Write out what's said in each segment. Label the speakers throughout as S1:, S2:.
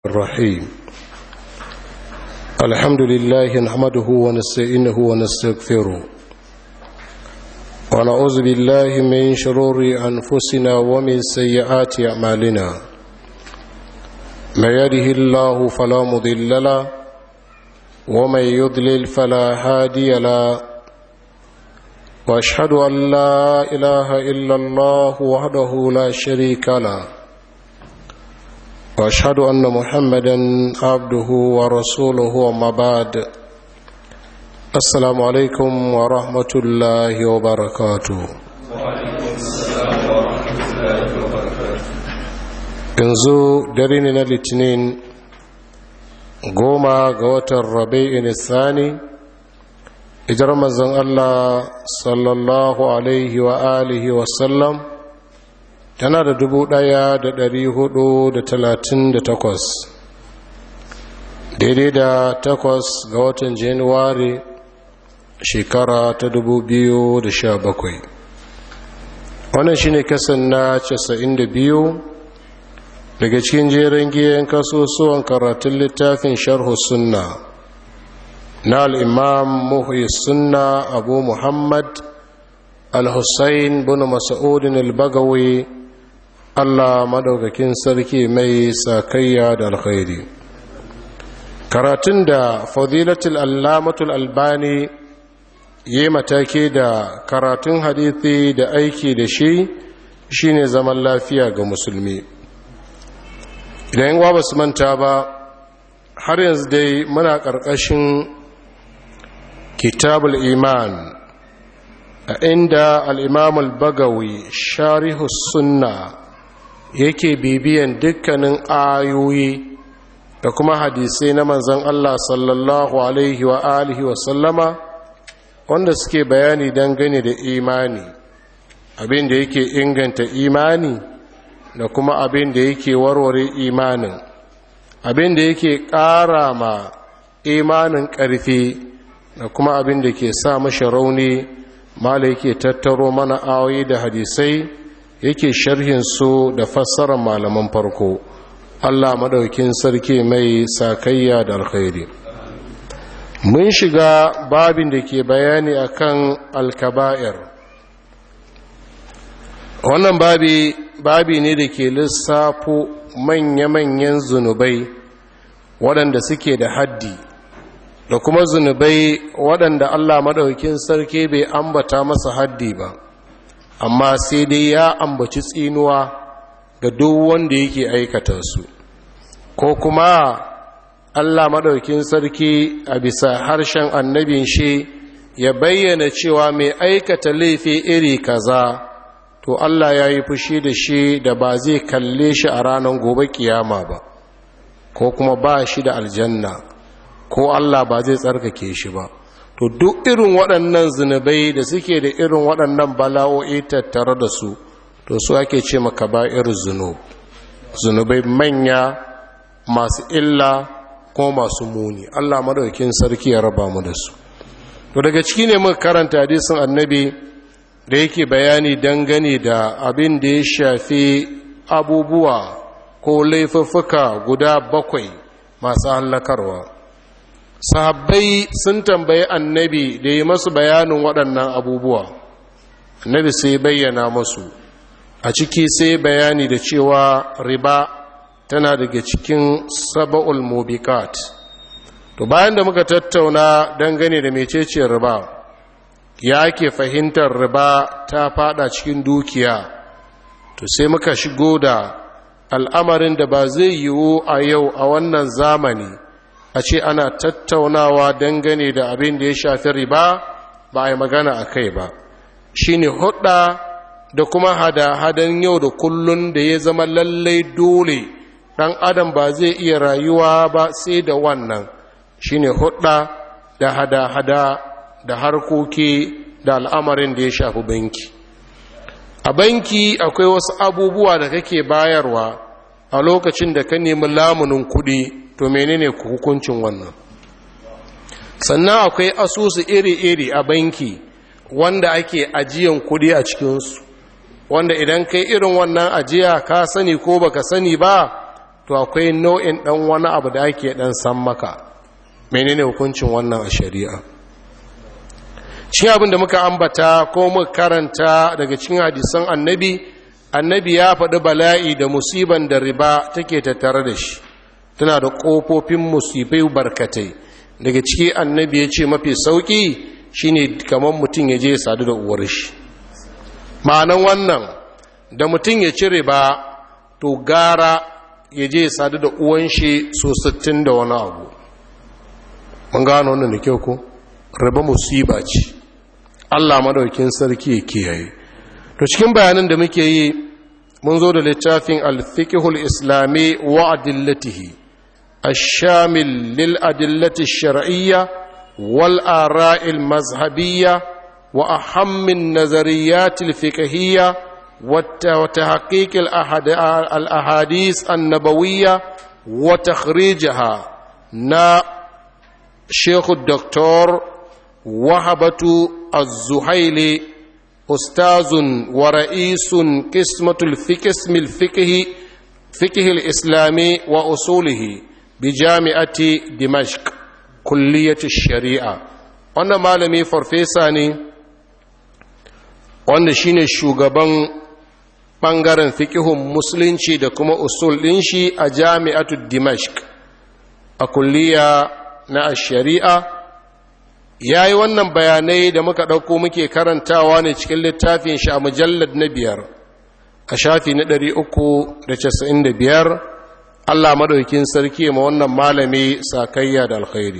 S1: الرحيم الحمد لله نحمده ونستعينه ونستغفره ونعوذ بالله من شرور أنفسنا ومن سيئات أعمالنا من يده الله فلا مضل له ومن يضلل فلا هادي له واشهد ان لا اله الا الله وحده لا شريك له واشهد ان محمدا عبده ورسوله وما بعد السلام عليكم ورحمه الله وبركاته yanzu dare ne na litinin goma ga watan rabi'in sani ijar mazan allah sallallahu alaihi wa alihi wasallam tana da dubu daya da dari hudu da talatin da takwas daidai da takwas ga watan januwari shekara ta dubu biyu da sha bakwai wannan shine kasan na casa'in da biyu daga cikin jerin giyan kasusuwan karatun littafin sharhu sunna na al'imam muhi sunna abu muhammad al-hussein bin masa'udin al-bagawi allah madaukakin sarki mai sakayya da alkhairi karatun da fadilatul allamatul albani yi mataki da karatun hadithi da aiki da shi shine zaman lafiya ga musulmi idan yin ba su manta ba har yanzu dai muna ƙarƙashin kitabul iman a inda al'imamul bagawi sharihu sunna yake bibiyan dukkanin ayoyi da kuma hadisai na manzan Allah sallallahu alaihi wa alihi wa sallama wanda suke bayani dangane da imani abin da yake inganta imani da kuma abin da yake warware imanin abin da yake ƙara ma imanin ƙarfi da kuma abin da ke sa mashi rauni mala yake tattaro mana awoyi da hadisai yake sharhin su da fassarar malaman farko allah maɗaukin sarki mai sakayya da alkhairi mun shiga babin da ke bayani akan alkaba'ir wannan babi babi ne da ke lissafo manya-manyan zunubai waɗanda suke da haddi da kuma zunubai waɗanda Allah maɗaukin sarki bai ambata masa haddi ba amma sai dai ya ambaci tsinuwa ga duk wanda yake aikata su ko kuma Allah maɗaukin sarki a bisa harshen annabin shi ya bayyana cewa mai aikata laifi iri kaza to Allah ya yi fushi da shi da ba zai kalle shi a ranar gobe kiyama ba ko kuma ba shi da aljanna ko Allah ba zai tsarkake shi ba to duk irin waɗannan zunubai da suke da irin waɗannan bala'o'i tattare da su to su ake ce maka ba irin zunub zunubai manya masu illa ko masu muni Allah madaukin sarki ya raba mu da su to daga ciki ne muka karanta hadisin annabi da yake bayani dangane da abin da ya shafi abubuwa ko laifuffuka guda bakwai masu hallakarwa sahabbai sun tambayi annabi da yi masu bayanin waɗannan abubuwa annabi sai bayyana masu a ciki sai bayani da cewa riba tana daga cikin saba'ul mubikat to bayan da muka tattauna dangane da mecece riba ya ke fahimtar riba ta fada cikin dukiya to sai muka shigo da al'amarin da ba zai yiwu a yau a wannan zamani a ce ana tattaunawa dangane da abin da ya shafi riba ba a yi magana a kai ba shi ne hudda da kuma hada-hadan yau da kullun da ya zama lallai dole ɗan adam ba zai iya rayuwa ba sai da wannan shi ne hudda da hada-hada da harkoki da al'amarin da ya shafi banki a banki akwai wasu abubuwa da kake bayarwa a lokacin da ka nemi lamunin kuɗi to menene hukuncin wannan sannan akwai asusu iri-iri a banki wanda ake ajiyan kuɗi a cikinsu wanda idan kai irin wannan ajiya ka sani ko baka sani ba to akwai nau'in ɗan wani abu da ake ɗan san maka menene hukuncin wannan a shari'a shi abin da muka ambata ko muka karanta daga cikin hadisan annabi annabi ya faɗi bala'i da musiban da riba take tattare da shi tana da ƙofofin musibai barkatai daga ciki annabi ya ce mafi sauƙi shine kamar mutum ya je sadu da uwar shi ma'anan wannan da mutum ya ci riba to gara ya je sadu da uwan shi so sittin da wani abu mun gano wannan da kyau ko riba musiba ce Allah madaukin sarki ya kiyaye to cikin bayanan da muke yi mun zo da littafin al-fiqhul islami wa adillatihi ash-shamil lil adillati ash-shar'iyya wal ara'i al-mazhabiyya wa aham an-nazariyat al-fiqhiyya wa tahqiq al-ahadith an-nabawiyya wa takhrijaha na Sheikh Dr. Wahabatu الزهيلي أستاذ ورئيس قسمة الفقه الفقه فقه الإسلامي وأصوله بجامعة دمشق كلية الشريعة wannan malami farfesa ne wanda shine shugaban ɓangaren fikihun musulunci da kuma usul ɗin shi a jami'atu dimashq a kulliya na shari'a ya yi wannan bayanai da muka ɗauko muke karantawa ne cikin littafin shi a mujallar na biyar a shafi na ɗari uku da casa'in da biyar allah maɗaukin sarki ma wannan malami sakayya da alkhairi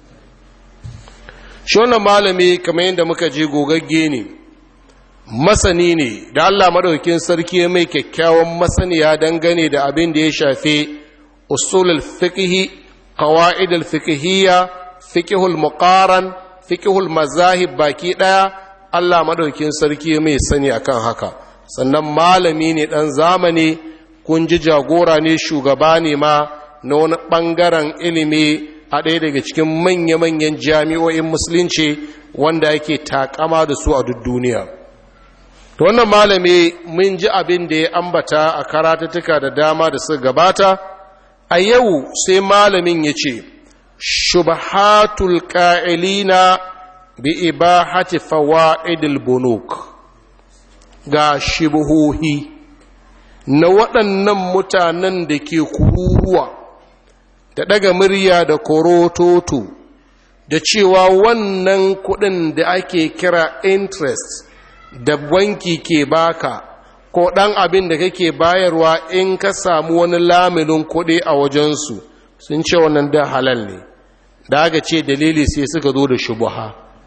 S1: shi wannan malami kamar yadda muka je gogagge ne masani ne da allah maɗaukin sarki mai kyakkyawan masaniya dangane da abin da ya shafi usulul fiqhi qawaid al-fiqhiyya fiqhul muqaran fiqhul mazahib baki daya Allah madaukin sarki mai sani akan haka sannan malami ne dan zamani kun ji jagora ne shugaba ne ma na wani bangaren ilimi a ɗaya daga cikin manya-manyan jami'o'in musulunci wanda yake takama da su a duk duniya to wannan malami mun ji abin da ya ambata a karatattuka da dama da suka gabata a yau sai malamin ya ce shubhatul ƙa'ilina bi ibahati fawa'idil bunuk ga shibuhohi na waɗannan mutanen da ke kururuwa da ɗaga murya da korototo da cewa wannan kuɗin da ake kira interest da banki ke baka ko ɗan abin da kake bayarwa in ka samu wani laminin kuɗi a wajensu sun ce wannan da halal ne da aka ce dalili sai suka zo da shubuha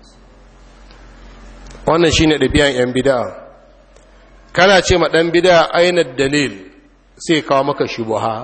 S1: wannan shine ɗabi'an 'yan bida'a kana ce ma ɗan bida'a ainihin dalil sai kawo maka shubuha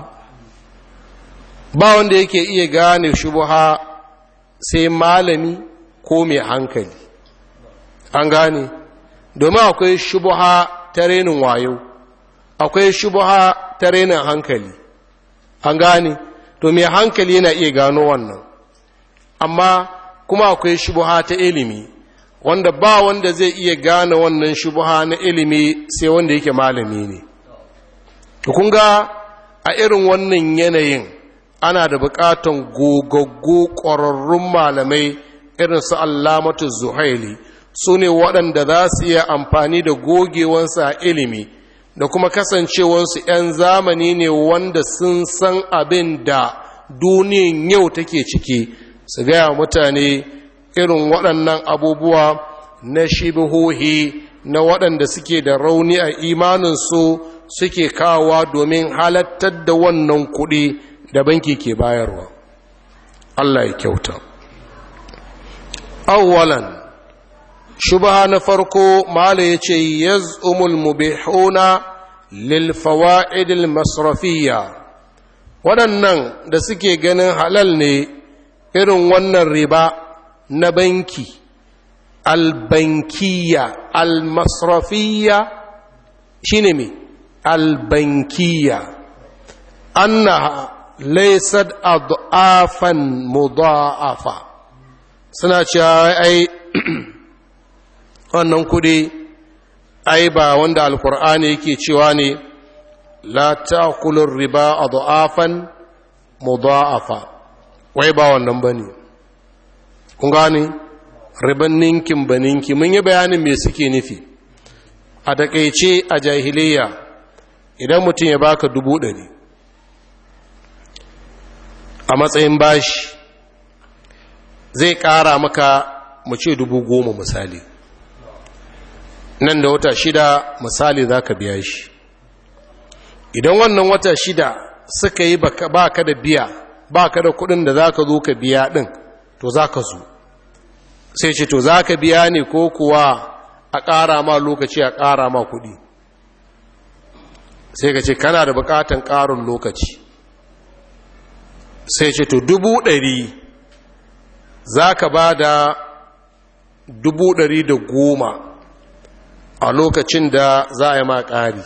S1: ba wanda yake iya gane shubuha sai malami ko mai hankali an gane domin akwai shubuha ta renin wayo akwai shubuha ta renin hankali an gane to mai hankali yana iya gano wannan amma kuma akwai shubuha ta ilimi wanda ba wanda zai iya gane wannan shubuha na ilimi sai wanda yake malami ne kun ga a irin wannan yanayin ana da bukatan gogaggo ƙwararrun malamai irin su allamatu zuhaili su ne waɗanda za su iya amfani da gogewansu a ilimi da kuma kasancewansu 'yan zamani ne wanda sun san abin da duniyan yau take ciki su gaya mutane irin waɗannan abubuwa na shibihohi na waɗanda suke da rauni a imaninsu suke kawowa domin halattar da wannan kuɗi da banki ke bayarwa Allah ya kyauta awwalan shubha na farko mala yace yaz'umul mubihuna lil fawaid al masrafiyya waɗannan da suke ganin halal ne irin wannan riba na banki albankiya almasrafiya shine me albankiya annaha laysat adafan mudha'afa suna cewa ai wannan kudi ai ba wanda alkur'ani yake cewa ne la ta'kulur riba adhafan mudha'afa wai ba wannan bane kun gane riban ninkin baninki mun yi bayanin me suke nufi a takeice a jahiliya idan mutum ya baka dubu ɗari a matsayin bashi zai ƙara maka mu ce dubu goma misali nan da wata shida misali za ka biya shi idan wannan wata shida suka yi ba ka da biya ba ka da kudin da za ka zo ka biya ɗin to za ka zo sai ce to za ka biya ne ko kuwa a ƙara ma lokaci a ƙara ma kudi sai ka ce kana da buƙatan ƙarin lokaci sai ce to dubu ɗari za ka ba da dubu ɗari da goma a lokacin da za a yi ma ƙari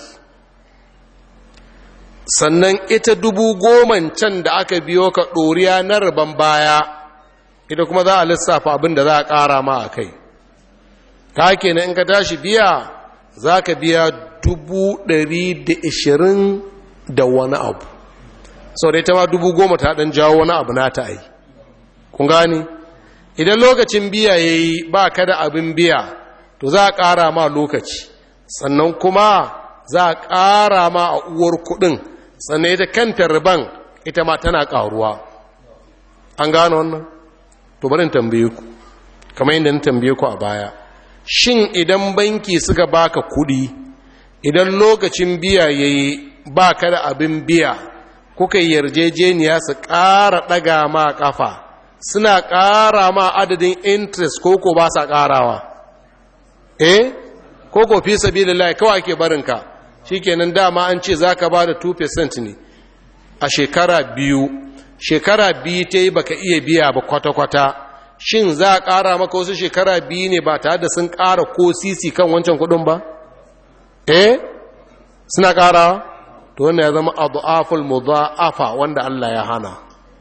S1: sannan ita dubu goman can da aka biyo ka ɗoriya na riban baya ita kuma za a lissafa abin da za a ƙara ma a kai ka kenan in ka tashi biya za ka biya dubu ɗari da ishirin da wani abu sau da ita ma dubu goma ta ɗan jawo wani abu na ta ai kun gani idan lokacin biya ya yi ba ka da abin biya to za a ƙara ma lokaci sannan kuma za a ƙara ma a uwar kuɗin sannan ita kanta riban ita ma tana ƙaruwa an gano wannan to barin tambaye ku kamar yadda na tambaye ku a baya shin idan banki suka baka kuɗi idan lokacin biya ya yi ba ka da abin biya kuka yi yarjejeniya su ƙara ɗaga ma ƙafa suna ƙara ma adadin interest koko ba sa ƙarawa eh koko fi sabilillahi kawai ake barinka shikenan dama an ce zaka ba da 2% ne a shekara biyu shekara biyu ta yi baka iya biya ba kwata-kwata shin za a ƙara maka wasu shekara biyu ne ba tare da sun ƙara ko sisi kan wancan kuɗin ba eh suna ƙarawa to wannan ya zama adu'aful mudha'afa wanda Allah ya hana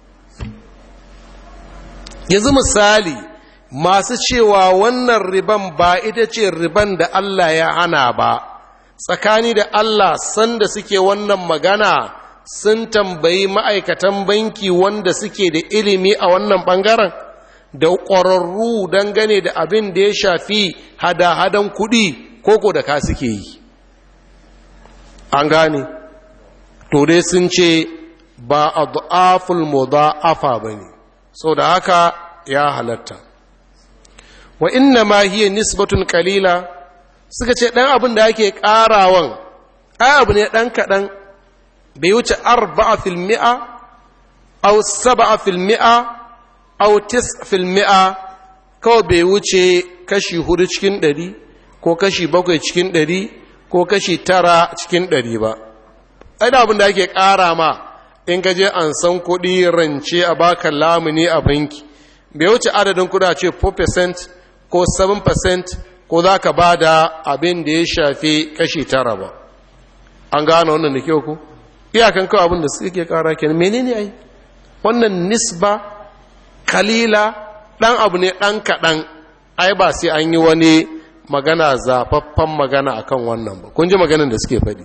S1: yanzu misali masu cewa wannan riban ba ita ce riban da Allah ya hana ba tsakani da Allah sanda suke wannan magana sun tambayi ma'aikatan banki wanda suke da ilimi a wannan bangaren da ƙwararru dangane da abin da ya shafi hada-hadan kuɗi koko da ka suke yi an gane to dai sun ce ba a du'aful mudha'afa ba ne sau da haka ya halatta wa inna ma hiya nisbatun kalila suka ce ɗan abin da ake ƙarawan ai abu ne ɗan kaɗan bai wuce arba'a fil mi'a au saba'a fil mi'a au tis fil mi'a kawai bai wuce kashi hudu cikin ɗari ko kashi bakwai cikin ɗari ko kashi tara cikin ɗari ba ai da abin da ake ƙara ma in ka je an san kuɗi rance a baka lamuni a banki bai wuce adadin kuɗa ce 4% ko 7% ko za ka ba da abin da ya shafi kashi tara ba an gane wannan da kyau ku iyakan kawai abin da suke ƙara kenan menene ai wannan nisba kalila ɗan abu ne ɗan kaɗan ai ba sai an yi wani magana zafaffen magana akan wannan ba kun ji maganin da suke faɗi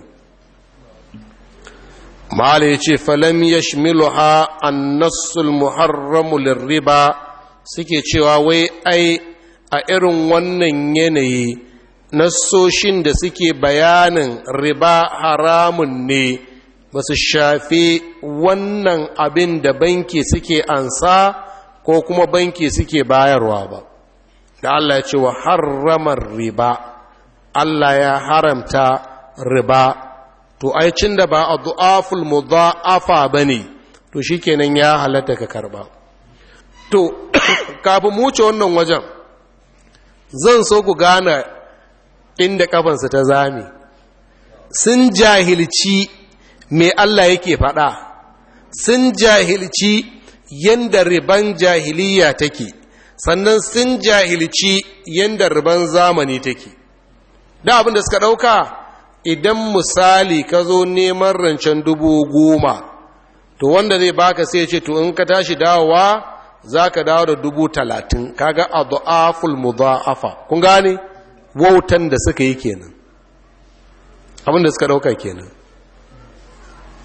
S1: mala ya ce falam ya shmiluha annasul muharramu lirriba suke cewa wai ai a irin wannan yanayi nassoshin da suke bayanin riba haramun ne ba su shafi wannan abin da banki suke ansa ko kuma banki suke bayarwa ba da Allah ya ce wa harramar riba Allah ya haramta riba to ai cin da ba a du'aful mudha'afa bane to shikenan ya halatta ka karba to kafin mu wuce wannan wajen zan so ku gane inda kafansa ta zame sun jahilci me Allah yake faɗa sun jahilci yanda riban jahiliya take sannan sun jahilci yanda riban zamani take da abin da suka ɗauka idan misali ka zo neman rancen dubu goma to wanda zai baka sai ce to in ka tashi dawowa za ka dawo da dubu talatin kaga a du'aful mudha'afa kun gane wautan da suka yi kenan abin da suka ɗauka kenan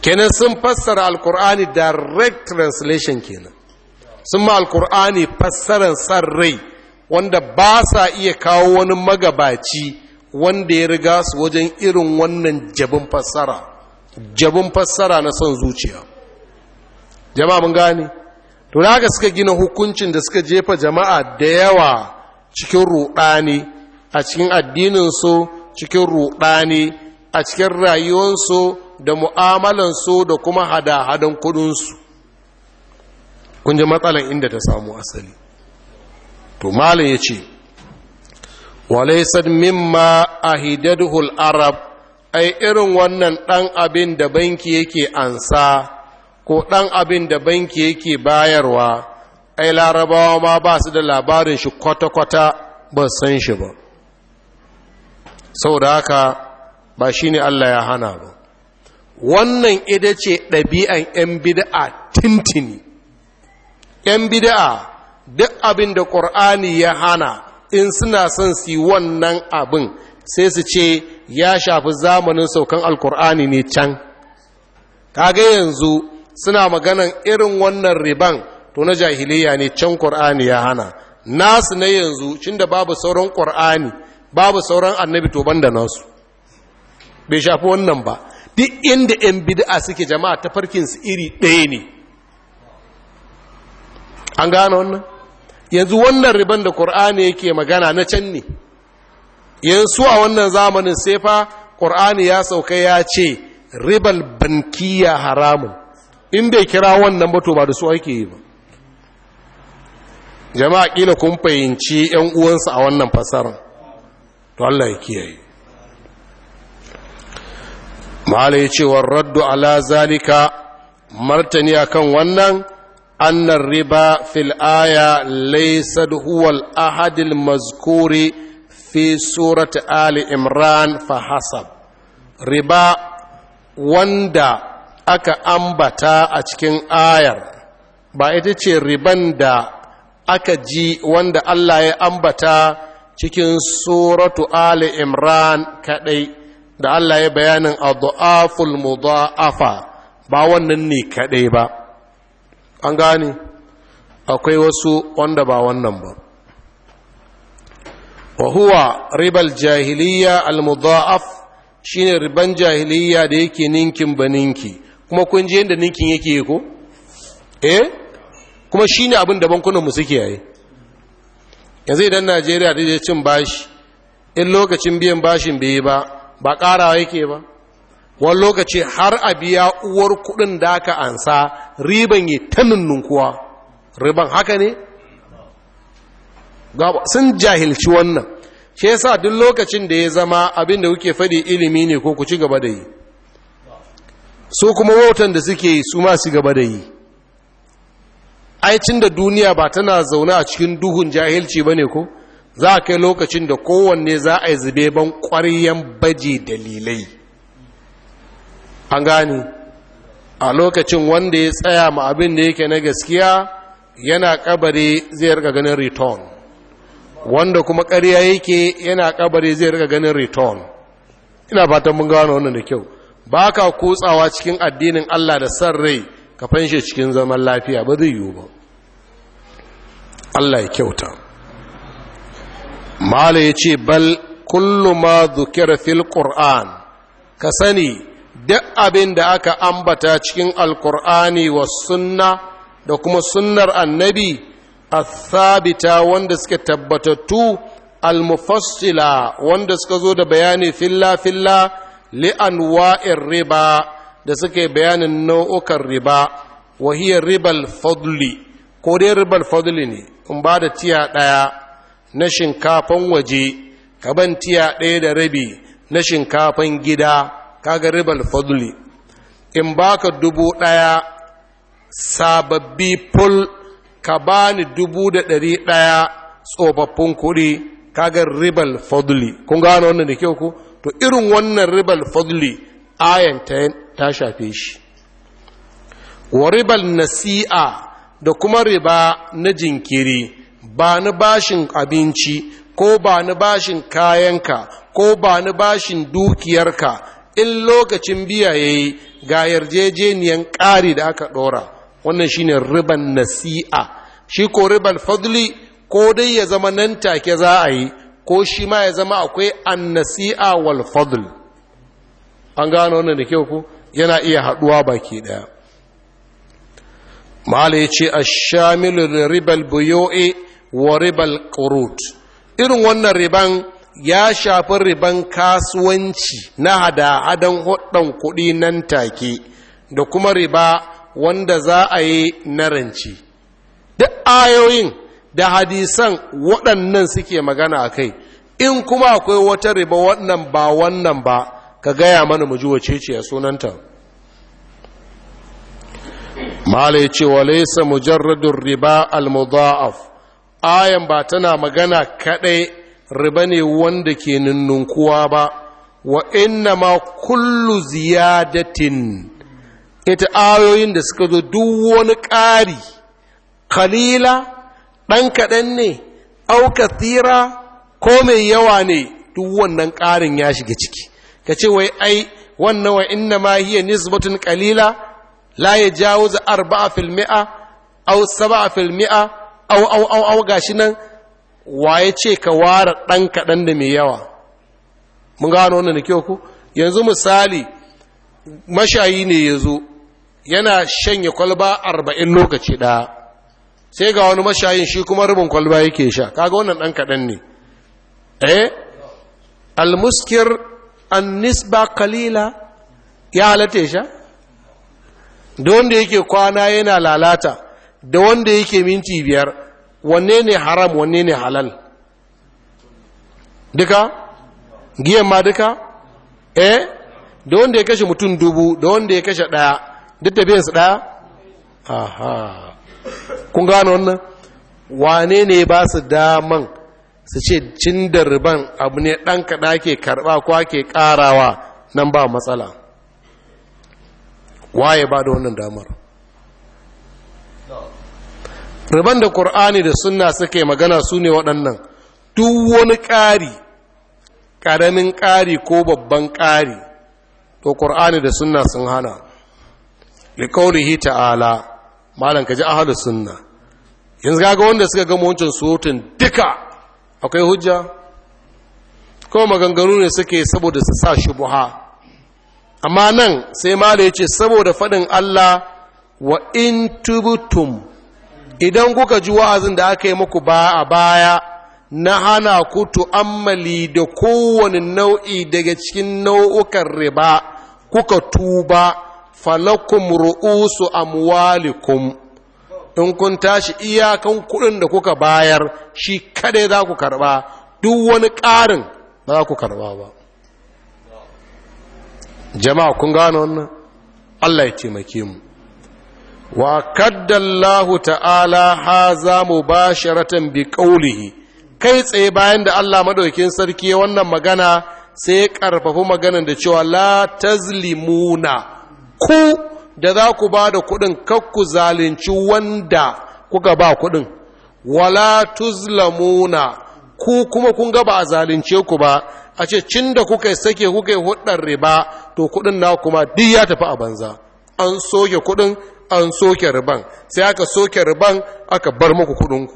S1: kenan sun fassara alkur'ani direct translation kenan sun ma alkur'ani fassarar san rai wanda ba sa iya kawo wani magabaci wanda ya riga su wajen irin wannan jabin fassara jabin fassara na son zuciya jama'a mun gane to da haka suka gina hukuncin da suka jefa jama'a da yawa cikin ruɗani a cikin addininsu cikin ruɗani a cikin rayuwarsu da mu'amalansu da kuma hada-hadan kudinsu kun ji matsalan inda ta samu asali to malin ya ce walaisar mimma ahidadhul arab ai irin wannan ɗan abin da banki yake ansa ko ɗan abin da banki yake bayarwa ai larabawa ma ba su da labarin shi kwata-kwata ba san shi ba sau da haka ba shi ne Allah ya hana ba wannan ita ce ɗabi'an ‘yan bida'a tintini ‘yan bida'a duk abin da ƙur'ani ya hana in suna son su wannan abin sai su ce ya shafi zamanin saukan alkur'ani ne can kaga yanzu suna maganan irin wannan riban to na jahiliya ne can ƙur'ani ya hana nasu na yanzu cin da babu sauran ƙur'ani babu sauran annabi to banda nasu bai shafi wannan ba duk inda 'yan bid'a suke jama'a ta farkinsu iri ɗaya ne an gane wannan yanzu wannan riban da ƙur'ani yake magana na can ne yanzu a wannan zamanin sai fa ƙur'ani ya sauka ya ce ribal bankiya haramun in bai kira wannan ba to ba da su ake yi ba jama'a ƙila kun fahimci 'yan uwansu a wannan fasarar to Allah ya kiyaye mahala ya ce raddu ala zalika martani akan wannan annar riba fil aya laysa huwa al ahad al mazkuri fi surati ali imran fa hasab riba wanda aka ambata a cikin ayar ba ita ce riban da aka ji wanda Allah ya ambata cikin suratu ali imran kadai da Allah ya bayanin adhaful mudha'afa ba wannan ne kadai ba an gane akwai wasu wanda ba wannan ba wa huwa ribal jahiliya al mudha'af shine riban jahiliya da yake ninkin baninki kuma kun je inda ninkin yake ko eh kuma shine abin da bankunan mu suke yayi yanzu idan Najeriya da cin bashi in lokacin biyan bashin bai ba ba ƙarawa yake ba wani lokaci har a biya uwar kuɗin da aka ansa riban yi ta nunnunkuwa riban haka ne sun jahilci wannan shi yasa duk lokacin da ya zama abin da kuke faɗi ilimi ne ko ku ci gaba da yi so kuma wautan da suke yi su ma su gaba da yi aicin da duniya ba tana zaune a cikin duhun jahilci ba ne ko za a kai lokacin da kowanne za a yi zube ban ƙwaryen baje dalilai an gani a lokacin wanda ya tsaya ma abin da yake na gaskiya yana kabari zai rika ganin return wanda kuma ƙarya yake yana kabari zai rika ganin return ina fatan mun gano wannan da kyau ba ka kutsawa cikin addinin Allah da san rai ka fanshe cikin zaman lafiya ba zai yiwu ba Allah ya kyauta mala ya ce bal kullu ma zukira fil qur'an ka sani duk abin da aka ambata cikin alkur'ani wa sunna da kuma sunnar annabi athabita wanda suke tabbatattu almufassila wanda suka zo da bayani filla filla li'anwa'ir riba da suke bayanin nau'ukan riba wa hiya ribal fadli ko dai ribal fadli ne in ba da tiya ɗaya na shinkafan waje kaban tiya ɗaya da rabi na shinkafan gida kaga ribal fadli in baka dubu ɗaya sababbi ful ka bani dubu da ɗari ɗaya tsofaffin kuɗi kaga ribal fadli kun gano wannan da kyau ko to irin wannan ribal fadli ayan ta shafe shi wa ribal nasi'a da kuma riba na jinkiri ba ni bashin abinci ko ba ni bashin kayanka ko ba ni bashin dukiyarka in lokacin biya ya yi ga yarjejeniyan ƙari da aka ɗora wannan shine riban nasi'a shi ko riban fadli ko dai ya zama nan take za a yi ko shi ma ya zama akwai annasi'a wal fadl an gano wannan da kyau ku yana iya haɗuwa baki ɗaya mala ya ce ashamilu da ribal buyoe wa ribal ƙurut irin wannan riban ya shafi riban kasuwanci na hada-hadan hudun kuɗi nan take da kuma riba wanda za a yi na ranci duk ayoyin da hadisan waɗannan suke magana a kai in kuma akwai wata riba wannan ba wannan ba ka gaya mana mu ji wace ce a sunanta mala ya ce wa laisa mujarradun riba al-mudha'af ayan ba tana magana kadai riba ne wanda ke nunnunkuwa ba wa inna ma kullu ziyadatin ita ayoyin da suka zo duk wani ƙari kalila ɗan kaɗan ne au kathira ko mai yawa ne duk wannan ƙarin ya shiga ciki ka ce wai ai wannan wa inna ma hiya nisbatun qalila la yajawizu arba'a fil mi'a aw sab'a fil mi'a aw aw aw aw gashi nan waye ce ka ware dan kadan da mai yawa mun gano wannan da kyau ku yanzu misali mashayi ne yazo yana shanye kwalba 40 lokaci ɗaya sai ga wani mashayin shi kuma rubin kwalba yake sha kaga wannan dan kadan ne eh almuskir an nisba kalila ya halatta sha da wanda yake kwana yana lalata da wanda yake minti biyar wanne ne haram wanne ne halal duka giyan ma duka eh da wanda ya kashe mutum dubu da wanda ya kashe daya duk da biyansu daya aha kun gano wannan wane ne ba su daman su ce cin da riban abu ne ɗan kaɗa ke karɓa ko ke ƙarawa nan ba matsala waye ba da wannan damar riban da ƙur'ani da sunna suke magana su ne waɗannan duk wani ƙari ƙaramin ƙari ko babban ƙari to ƙur'ani da sunna sun hana liƙaurihi ta'ala malam ka ji ahalus sunna yanzu ga wanda suka gama wancan surutun duka akwai hujja ko maganganu ne suke saboda su sa shubuha amma nan sai mala yace saboda faɗin Allah wa in tubtum idan kuka ji wa'azin da aka yi muku ba a baya na hana ku tu'ammali da kowane nau'i daga cikin nau'ukan riba kuka tuba falakum ru'usu amwalikum in kun tashi iyakan kuɗin da kuka bayar shi kadai za ku karɓa duk wani ƙarin ba za ku karɓa ba jama'a kun gano wannan Allah ya taimake mu wa kaddallahu ta'ala haza mubasharatan bi qawlihi kai tsaye bayan da Allah madaukakin sarki ya wannan magana sai ya karfafi maganar da cewa la tazlimuna ku da za ku ba da kuɗin kakku zalunci wanda kuka ba kuɗin wala tuzlamuna ku kuma kun ga ba a zalunce ku ba a ce cin da kuka sake kuka yi hudar riba to kuɗin na kuma duk ya tafi a banza an soke kuɗin an soke riban sai aka soke riban aka bar muku kuɗinku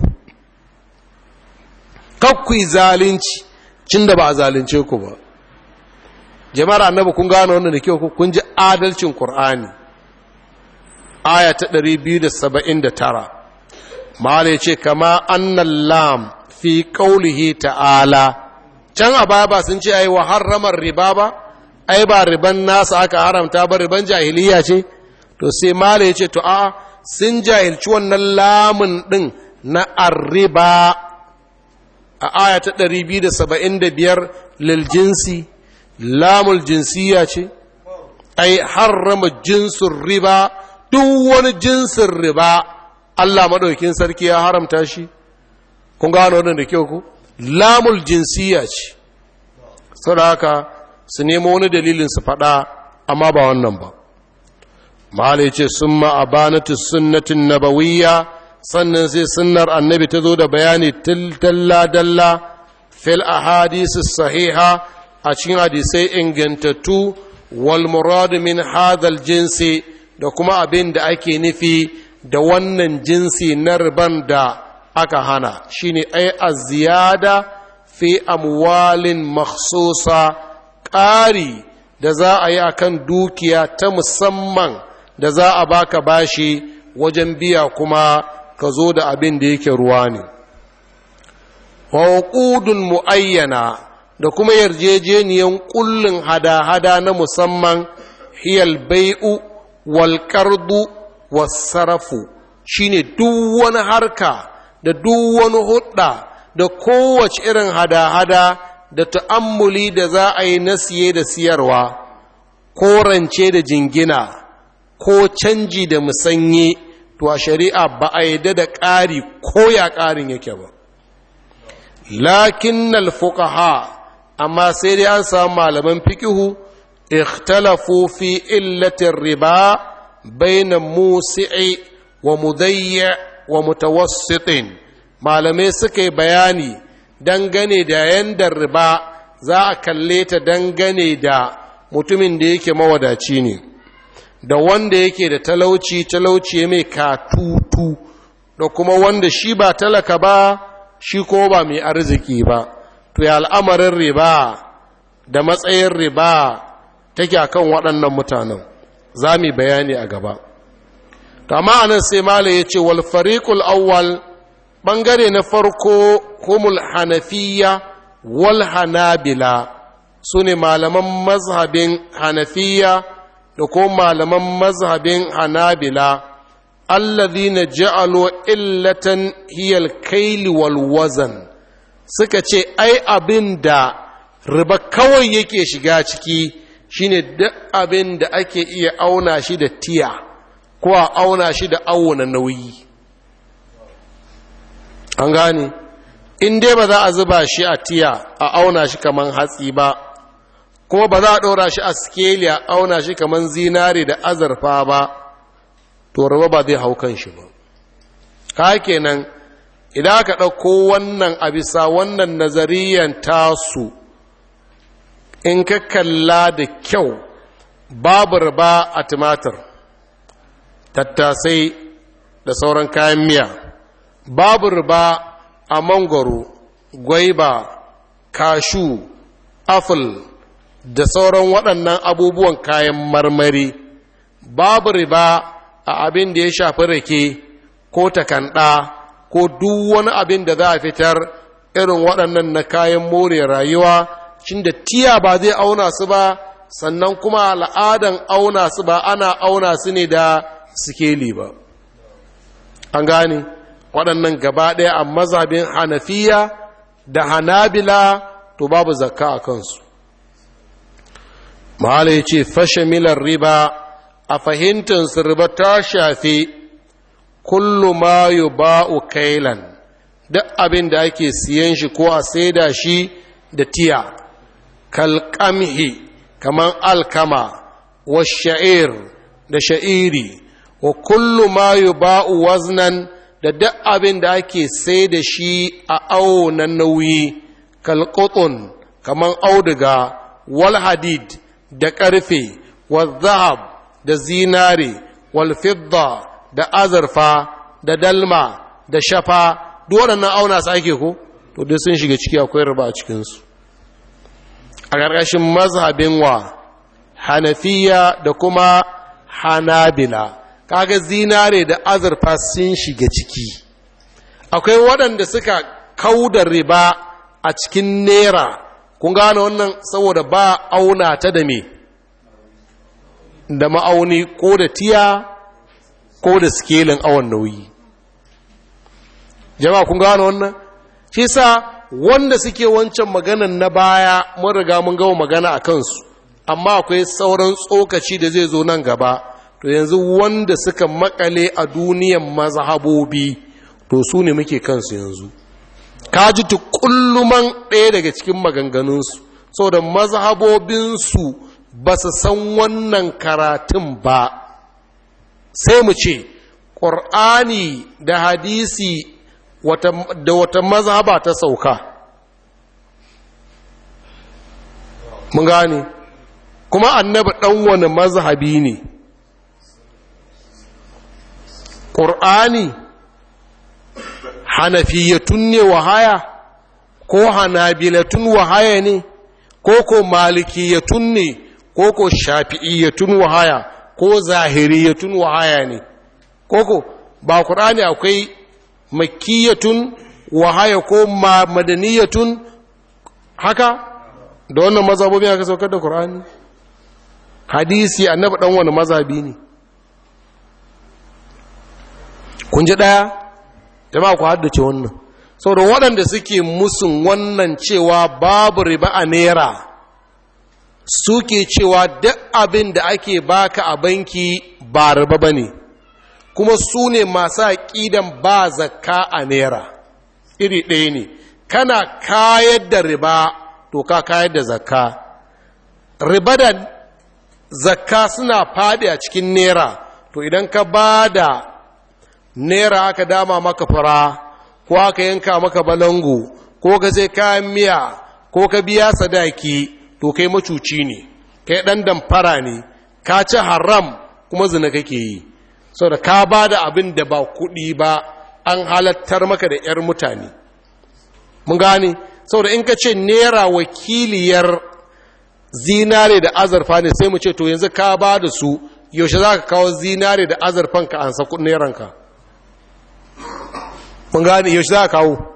S1: kakku yi zalunci cin da ba a zalunce ku ba jama'ar annabi kun gano wannan da kyau kun ji adalcin qur'ani aya ta 279 mala ya ce kama annan lam fi kaulihi ta'ala can a baya ba sun ce ai wa harramar riba ba ai ba riban nasa aka haramta ba riban jahiliya ce to sai mala ya ce to a sun jahilci wannan lamun din na arriba a aya ta 275 lil jinsi lamul jinsiya ce ai harrama jinsin riba duk wani jinsin riba Allah maɗaukin sarki ya haramta shi kun gano wannan da kyau ku lamul jinsiya ce saboda haka su nemo wani dalilin su faɗa amma ba wannan ba mahala ce sun ma'abanatu sunnatin nabawiyya sannan sai sunnar annabi ta zo da bayani dalla-dalla fil ahadisi sahiha a cikin hadisai ingantattu wal muradu min hadhal jinsi da kuma abin da ake nufi da wannan jinsi na riban da aka hana shine ai az-ziyada fi amwalin makhsusa ƙari da za a yi akan dukiya ta musamman da za a baka bashi wajen biya kuma ka zo da abin da yake ruwa ne wa mu'ayyana da kuma yarjejeniyan kullin hada-hada na musamman hiyal bai'u wal qardu was sarafu shine duk wani harka da duk wani hudda da kowace irin hada-hada da ta'ammuli da za a yi na siye da siyarwa ko rance da jingina ko canji da musanye to a shari'a ba a yadda da ƙari ko ya ƙarin yake ba lakin fuqaha amma sai dai an samu malaman fikihu ikhtalafu fi illatin riba baina musi'i wa mudayya wa mutawassitin malamai suka yi bayani dangane da yanda riba za a kalle ta dangane da mutumin da yake mawadaci ne da wanda yake da talauci talauci mai katutu da kuma wanda shi ba talaka ba shi ko ba mai arziki ba to ya al'amarin riba da matsayin riba take akan waɗannan mutanen za mu bayani a gaba amma anan sai mala ya ce wal fariqul awwal ɓangare na farko humul hanafiya wal hanabila su ne malaman mazhabin hanafiya da ko malaman mazhabin hanabila alladhina ja'alu illatan hiyal kaili wal wazan suka ce ai abin da riba kawai yake shiga ciki shine duk abin da ake iya auna shi da tiya ko a auna shi da auna nauyi an gane in dai ba za a zuba shi a tiya a auna shi kaman hatsi ba kuma ba za a ɗora shi a skeli a auna shi kaman zinare da azurfa ba to raba ba zai hau kan shi ba ka kenan idan aka ɗauko wannan a bisa wannan nazariyan tasu in ka kalla da kyau babu riba a tumatir tattasai da sauran kayan miya babu riba a mangoro gwaiba kashu aful da sauran waɗannan abubuwan kayan marmari babu riba a abin da ya shafi rake ko takanda ko duk wani abin da za a fitar irin waɗannan na kayan more rayuwa cin da tiya ba zai auna su ba sannan kuma al'adan auna su ba ana auna su ne da sikeli ba an gane waɗannan gaba ɗaya a mazhabin hanafiya da hanabila to babu zakka a kansu mahala ya ce fashe milar riba a fahimtar riba ta shafi kullu ma yu ba'u kailan duk abin da ake siyan shi ko a saida shi da tiya kalkamhi kaman alkama wa sha'ir da sha'iri wa kullu ma yu ba'u waznan da duk abin da ake sai da shi a awo na nauyi kalkotun kaman auduga wal hadid da ƙarfe wal zahab da zinare wal fidda da azurfa da dalma da shafa duk waɗannan auna su ake ko to duk sun shiga ciki akwai riba a cikinsu a ƙarƙashin mazhabin wa hanafiya da kuma hanabila kaga zinare da azurfa sun shiga ciki akwai waɗanda suka kauda riba a cikin nera kun gane wannan saboda ba auna ta da me da ma'auni ko da tiya ko da skelin awon nauyi jama'a kun gane wannan shi sa wanda suke wancan maganan na baya mun riga mun gawo magana a kansu amma akwai sauran tsokaci da zai zo nan gaba to yanzu wanda suka makale a duniyan mazhabobi to su ne muke kansu yanzu ka ji tukulluman ɗaya daga cikin maganganunsu saboda mazhabobinsu ba su san wannan karatun ba sai mu ce ƙur'ani da hadisi da wata mazhaba ta sauka mun gane kuma annabi ɗan wani mazhabi ne ƙur'ani hanafiyatun ne wahaya ko hanabilatun wahaya ne ko ko malikiyatun ne ko ko shafi'iyatun wahaya ko zahiriyatun wahaya ne ko ko ba ƙur'ani akwai makiyatun wahaya ko madaniyatun haka da wannan mazhabobin aka saukar da ƙur'ani hadisi annabi dan wani mazhabi ne kun ji ɗaya jama'a ku haddace wannan saboda waɗanda suke musun wannan cewa babu riba a naira suke cewa duk abin da ake baka a banki ba riba ba ne kuma su ne masu aƙidan ba zakka a naira iri ɗaya ne kana kayar da riba to ka kayar da zakka riba da zakka suna faɗi a cikin naira to idan ka ba da naira aka dama maka fara ko aka yanka maka balangu ko ka sai kayan miya ko ka biya sadaki to kai macuci ne kai ɗan damfara ne ka ci haram kuma zina kake yi saboda ka ba da abin da ba kuɗi ba an halattar maka da 'yar mutane mun gane saboda in ka ce naira wakiliyar zinare da azurfa ne sai mu ce to yanzu ka ba da su yaushe za ka kawo zinare da azurfan ka an saku neranka mun gane yaushe za ka kawo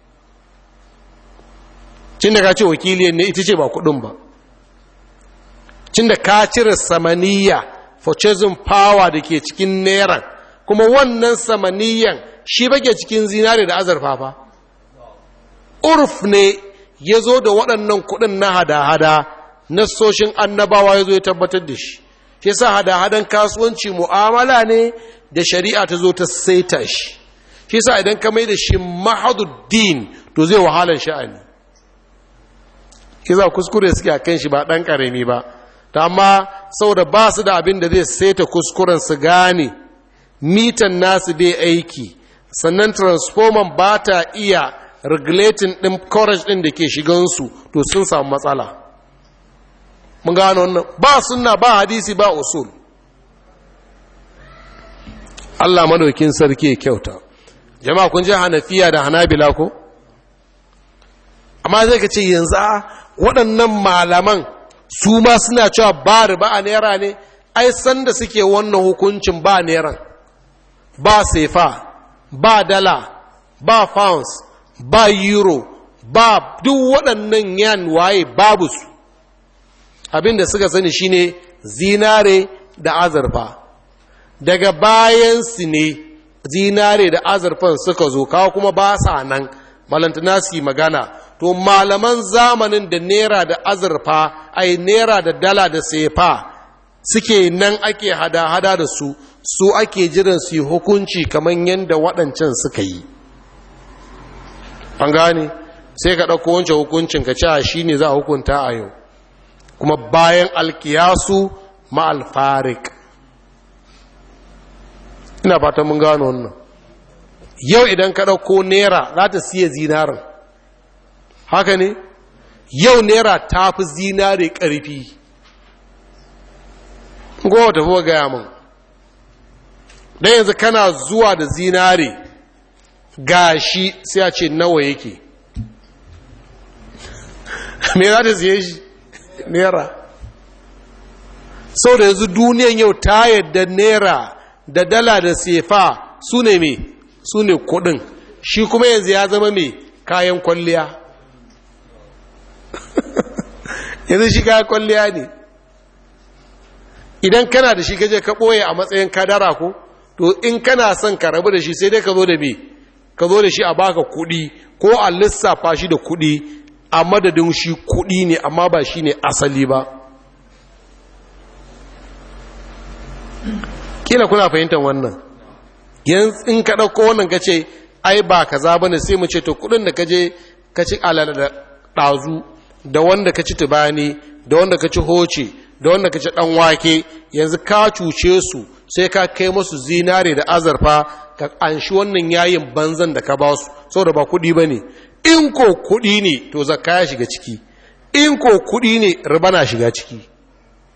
S1: cin da ka ce wakiliyar ne ita ce ba kudin ba cin da ka cire samaniya purchasing power da ke cikin neran kuma wannan samaniyan shi bake cikin zinare da azurfa fa urf ne ya zo da waɗannan kuɗin na hada-hada nassoshin annabawa ya zo ya tabbatar da shi shi sa hada-hadan kasuwanci mu'amala ne da shari'a ta zo ta saita shi shi sa idan ka mai da shi mahaduddin to zai wahalar sha'ani shi za kuskure suke a kan shi ba ɗan ƙarami ba ta amma saboda ba su da abin da zai saita kuskuren su gane mitan nasu bai aiki sannan transformer ba ta iya regulating ɗin courage ɗin da ke shigansu to sun samu matsala mun gano wannan ba sunna ba hadisi ba usul Allah madaukin sarki ya kyauta jama'a kun ji hanafiya da hanabila ko amma zai ka ce yanzu a waɗannan malaman su ma suna cewa ba riba a naira ne ai sanda suke wannan hukuncin ba neran ba sefa ba dala ba pounds ba euro ba duk waɗannan yan waye babu su abinda suka sani shine zinare da azurfa daga bayansu ne zinare da azurfan suka zo kawo kuma ba sa nan balantana su magana to malaman zamanin da nera da azurfa ai nera da dala da sefa suke nan ake hada-hada da su su ake jiran su yi hukunci kamar yadda waɗancan suka yi an gane sai ka ɗauko wancan hukuncin ka cewa shi ne za a hukunta a yau kuma bayan alkiyasu ma'alfarik ina fatan mun gano wannan yau idan ka ɗauko naira za ta siya zinarin haka ne yau naira ta fi zinare ƙarfi gowa tafi gaya min don yanzu kana zuwa da zinare gashi sai a ce nawa yake me za ta siye shi naira sau da yanzu duniyan yau ta yadda naira da dala da sefa su ne me su ne kudin shi kuma yanzu ya zama me kayan kwalliya yanzu shi kayan kwalliya ne idan kana da shi gaje ka ɓoye a matsayin kadara ko to in kana son ka rabu da shi sai dai ka zo da me ka zo da shi a baka kuɗi ko a lissafa shi da kuɗi a madadin shi kuɗi ne amma ba shi ne asali ba kila kuna fahimtar wannan yanzu in ka ɗauko wannan ka ce ai ba kaza ba ne sai mu ce to kuɗin da ka je ka ci alala da ɗazu da wanda ka ci tubani da wanda ka ci hoce da wanda ka ci ɗan wake yanzu ka cuce su sai ka kai musu zinare da azarfa ka anshi wannan yayin banzan da ka ba su saboda ba kuɗi ba ne in ko kuɗi ne to zakka ya shiga ciki in ko kuɗi ne riba na shiga ciki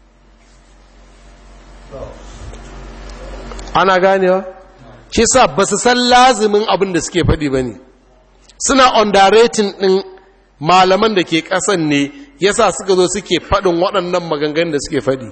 S1: ana ganewa shi sa ba su san lazimin abin da suke faɗi ba ne suna underrating ɗin malaman da ke ƙasan ne yasa suka zo suke faɗin waɗannan maganganun da suke faɗi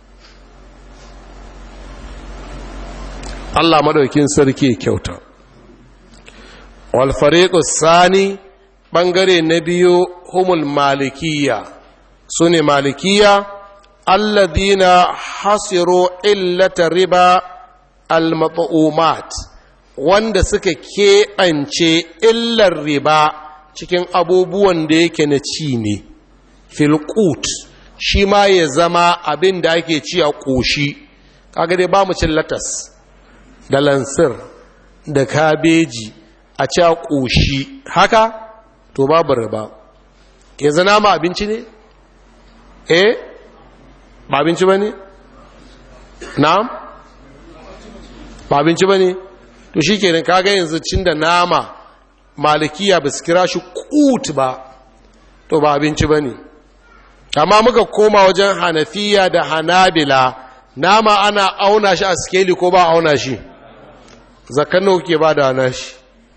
S1: Allah madaukin sarki kyauta wal fariqu sani bangare na biyu humul malikiya sune malikiya alladhina hasiru illata riba al mat'umat wanda suka keɓance illar riba cikin abubuwan da yake na ci ne filkut shi ma ya zama abin da ake ci a ƙoshi kaga dai ba mu cin latas da lansir da kabeji a ci a ƙoshi haka to babu riba ya zana ma abinci ne eh ba abinci ba ne na'am ba abinci ba ne to shi kenan kaga yanzu cin da nama malikiya ba su kira shi kut ba to ba abinci ba ne amma muka koma wajen hanafiya da hanabila nama ana auna shi a skeli ko ba auna shi zakan nawa ke ba da hana shi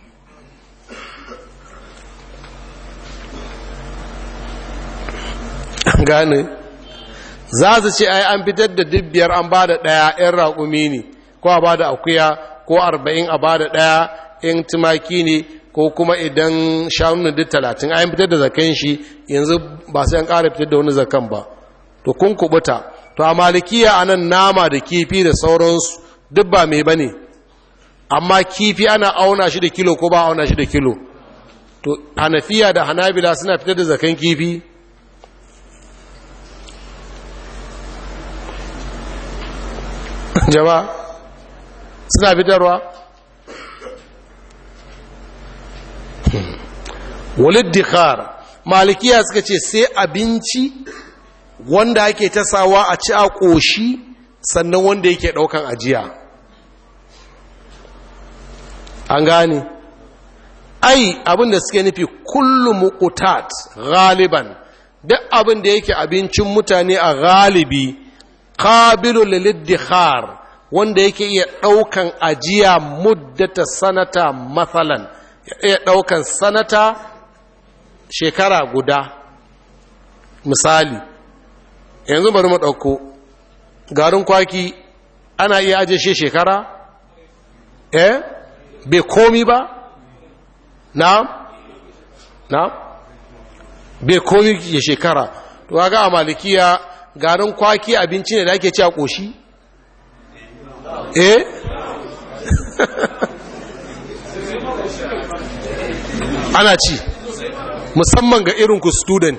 S1: gane za su ce ai an fitar da dubbiyar an ba da ɗaya 'yan raƙumi ne ko a ba da akuya ko arba'in a ba da ɗaya 'yan tumaki ne ko kuma idan shanu duk talatin an fitar da zakan shi yanzu ba sai an ƙara fitar da wani zakan ba to kun kubuta to a malikiya a nan nama da kifi da sauransu duk ba mai ba ne amma kifi ana auna shi da kilo ko ba auna shi da kilo to hanafiya da hanabila suna fitar da zakan kifi jama'a suna fitarwa walid dikhar malikiya suka ce sai abinci wanda ake tasawa a ci a ƙoshi sannan wanda yake ɗaukan ajiya an gane ai abin da suke nufi kullum muqtat galiban duk abin da yake abincin mutane a galibi qabilu liliddikhar wanda yake iya ɗaukan ajiya muddata sanata matsalan iya ɗaukan sanata shekara guda misali yanzu bari mu ɗauko garin kwaki ana iya ajiye shi shekara eh bai komi ba na na bai komi ya shekara to ga a malikiya garin kwaki abinci ne da ake ci a ƙoshi eh ana ci musamman ga irinku student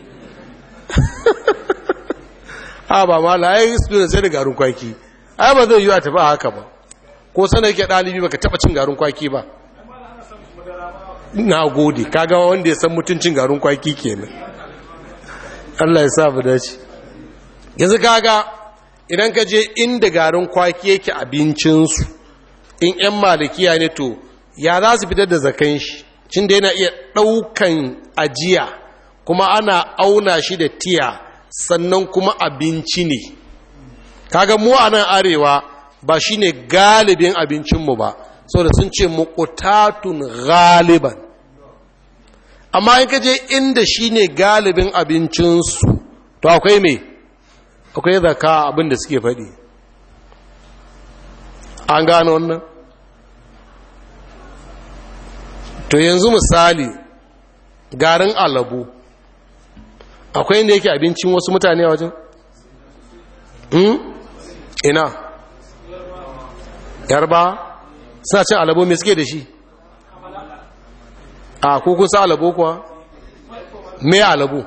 S1: ha ba ma layayi student sai da garin kwaki ai ba zai yi a tafi a haka ba ko sana yake ɗalibi baka taɓa cin garin kwaki ba na gode kaga wanda ya san mutuncin garin kwaki kenan Allah ya sa mu dace yanzu kaga idan ka je inda garin kwaki yake abincinsu in 'yan malikiya ne to ya za su fitar da zakan shi cin da yana iya ɗaukan ajiya kuma ana auna shi da tiya sannan kuma abinci ne kaga mu a nan arewa ba shi ne galibin abincinmu ba da sun ce mukutatun galiban amma in ka je inda shi ne galibin abincinsu to akwai me akwai zaka abin da suke faɗi an gano wannan to yanzu misali garin alabu akwai inda yake abincin wasu mutane a wajen? ina yarba suna cin alabo mai suke da shi a kukun sa alabo kuwa me alabo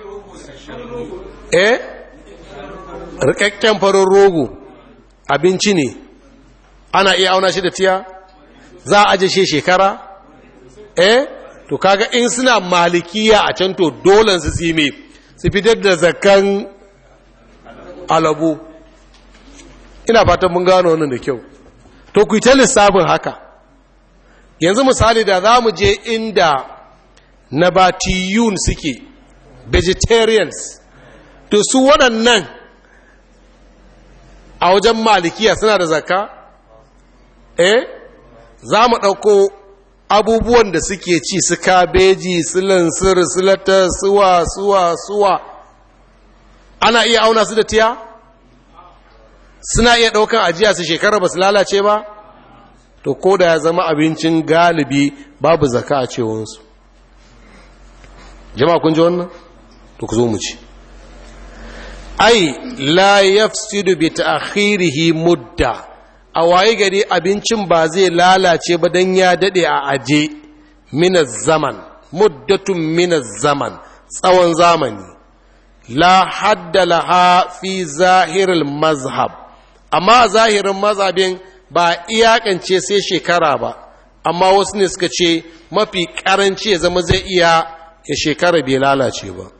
S1: eh rikakken farin rogo abinci ne ana iya auna shi da tiya za a aje shi shekara eh to kaga in suna malikiya a can to dole su tsime su fitar da zakan alabo ina fatan mun gano wannan da kyau to ku ta lissafin haka yanzu misali da za mu je inda nabatiyun suke vegetarians to su waɗannan a wajen malikiya suna da zakka eh za mu ɗauko abubuwan da suke ci su kabeji su lansir su lata suwa suwa suwa ana iya auna su da tiya suna iya ɗaukan ajiya su shekara ba su lalace ba to ko da ya zama abincin galibi babu zaka a cewansu jama'a kun ji wannan to ku zo mu ci ai la yafsidu bi ta'khirihi mudda a waye gari abincin ba zai lalace ba dan ya dade a aje min zaman muddatun min zaman tsawon zamani la hadda laha fi zahiril mazhab amma zahirin mazhabin ba iyakance sai shekara ba amma wasu ne suka ce mafi karanci ya zama zai iya ya shekara bai lalace ba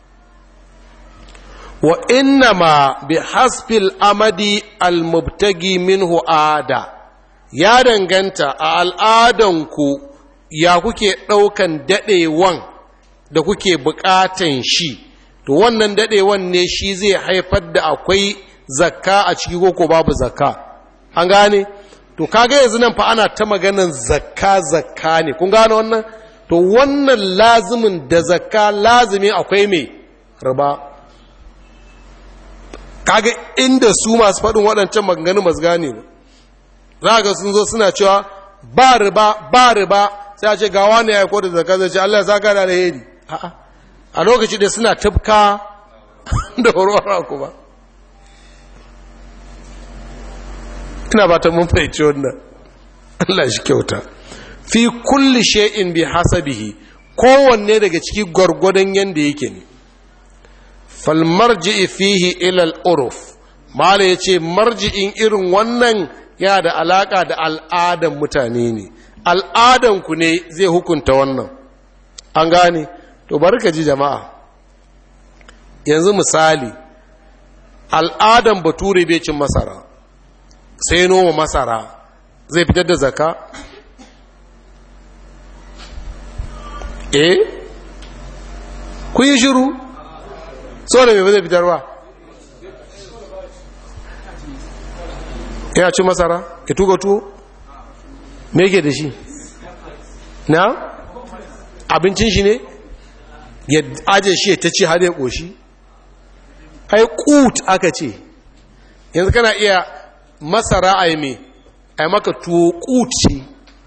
S1: wa innama bi hasfil amadi almubtagi minhu ada ya danganta a al'adanku ya kuke ɗaukan daɗewan da kuke buƙatan shi to wannan daɗewan ne shi zai haifar da akwai zakka a ciki ko babu zakka an gane to kaga yanzu nan fa ana ta maganan zakka zakka ne kun gane wannan to wannan lazimin da zakka lazimi akwai mai riba kaga inda su masu faɗin waɗancan maganganu masu gane ba za ga sun zo suna cewa ba riba ba riba sai a ce ga wani ya yi kodin zakka zai ce Allah ya saka da alheri a lokaci da suna tafka da warwara ku ba ina ba ta mun fahimci wannan Allah shi kyauta fi kulli shay'in bi hasabihi kowanne daga ciki gwargwadon yanda yake ne fal marji'i fihi ila al-urf mala yace marji'in irin wannan ya da alaka da al'adan mutane ne al'adan ku ne zai hukunta wannan an gane to barka ji jama'a yanzu misali al'adan bature bai cin masara sai noma masara zai fitar da zaka eh kun yi shiru da mai zai fitar ba ya ci masara ya tuga tuwo me ke da shi na abincin shi ne ya aje shi ta ci har ya ƙoshi ai kut aka ce yanzu kana iya masara a yi mai a maka tuwo kut ce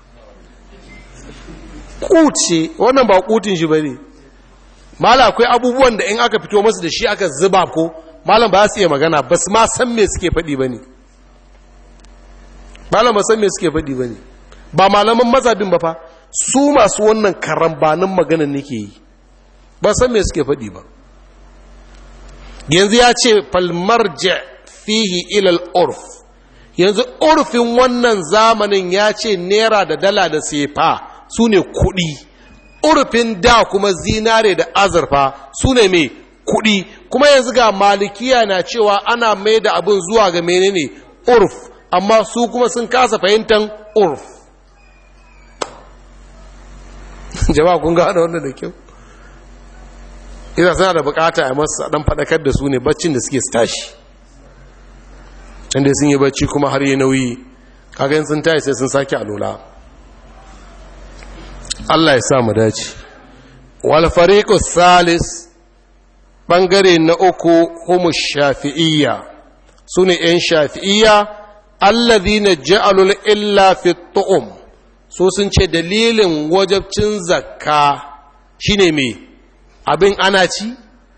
S1: kuce wannan ba kutin shi ba ne mala akwai abubuwan da in aka fito masu da shi aka zuba ko malam ba su iya magana ba su ma san me suke faɗi ba ne malam ba san me suke faɗi ba ne ba malaman mazabin ba fa su masu wannan karambanin maganan nake yi ba san me suke faɗi ba yanzu ya ce falmarja fihi ilal urf yanzu urfin wannan zamanin ya ce naira da dala da sefa su ne kuɗi urfin da kuma zinare da azurfa su ne mai kuɗi kuma yanzu ga malikiya na cewa ana mai da abin zuwa ga menene urf amma su kuma sun kasa fahimtar urf jama'a kun gano wannan da kyau ina suna da bukata a masu dan faɗakar da su ne baccin da suke tashi inda sun yi bacci kuma har yi nauyi kaga sun tashi sai sun sake alola Allah ya sa mu dace wal fariqu salis bangare na uku humu shafi'iyya sune yan shafi'iyya alladhina ja'alul illa fi tu'um so sun ce dalilin wajabcin zakka shine me abin ana ci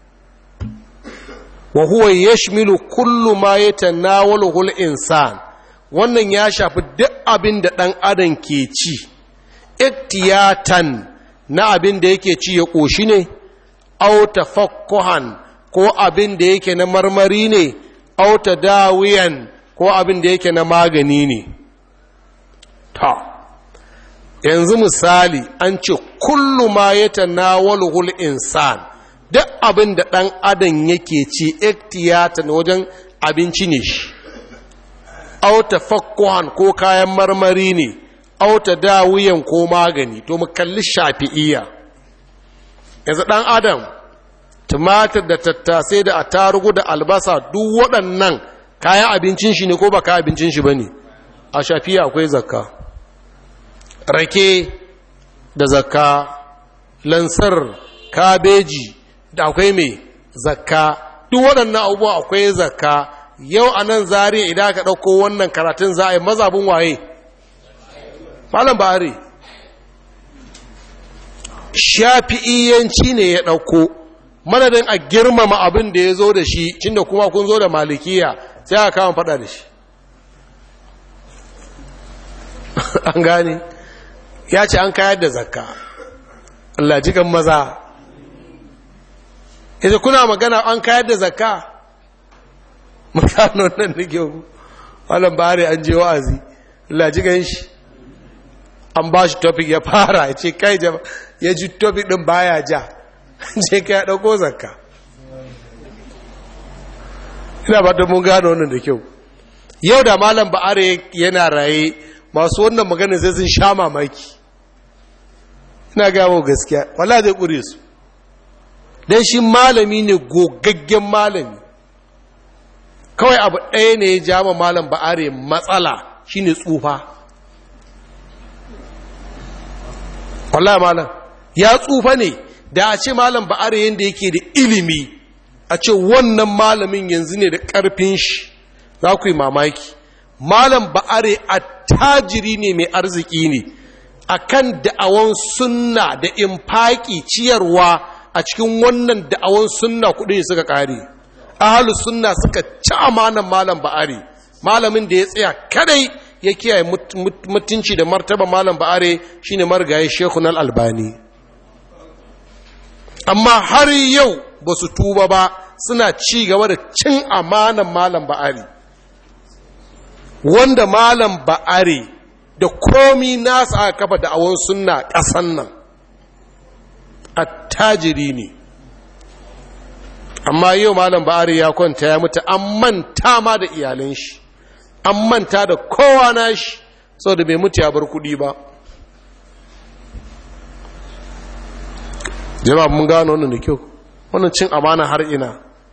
S1: wa huwa yashmilu kullu ma yatanawaluhu al-insan wannan ya shafi duk abin da dan adam ke ci iktiyatan na abin da yake ci ya ƙoshi ne, auta fakkuhan ko abin da yake na marmari ne, auta dawiyan ko abin da yake na magani ne. Ta, yanzu misali an ce kullu ma ya tanawalhul insan duk abin da ɗan adam yake ci iktiyatan wajen abinci ne shi, auta fakkuhan ko kayan marmari ne. auta dawiyan ko magani to mu kalli shafi'iyya yanzu ɗan adam tumatir da tattasai da attarugu da albasa duk waɗannan kayan abincin shi ne ko ba kayan abincin shi ba ne a shafiya akwai zakka rake da zakka lansar kabeji da akwai mai zakka duk waɗannan abubuwa akwai zakka yau a nan zariya idan aka ɗauko wannan karatun za a yi mazabin waye malam ba'ari shafi'iyanci ne ya ɗauko madadin a girmama abin da ya zo da shi cinda kuma kun zo da malikiya sai aka kama faɗa da shi an gane ya ce an kayar da zakka Allah jikan maza ita kuna magana an kayar da zakka mutano nan da kyau malam bari an je wa'azi Allah jikan shi an ba shi topic ya fara ya ce kai jama ya ji topic din baya ja je ka ya dauko zakka ina ba da mun gano wannan da kyau yau da malam ba'are yana raye masu wannan magana sai sun sha mamaki ina gamo gaskiya wala zai ƙure su don shi malami ne gogaggen malami kawai abu ɗaya ne ya jama malam ba'are matsala shine tsufa wala malam ya tsufa ne da a ce malam ba'are yadda yake da ilimi a ce wannan malamin yanzu ne da ƙarfin shi za ku yi mamaki malam ba'are attajiri ne mai arziki ne akan da'awan sunna da infaki ciyarwa a cikin wannan da'awan sunna kudin suka kare ahalu sunna suka ci amanan malam ba'are malamin da ya tsaya kadai ya kiyaye mutunci da martaba malam ba'are shine marigayi shekun albani amma har yau ba su tuba ba suna ci gaba da cin amanan malam ba'are wanda malam ba'are da komi nasa aka kafa da awon sunna ƙasan nan attajiri ne amma yau malam ba'are ya kwanta ya mutu an manta ma da iyalan shi an manta da kowa na shi sau da bai mutu ya bar kuɗi ba jama'a mun gano wannan da kyau wannan cin amana har ina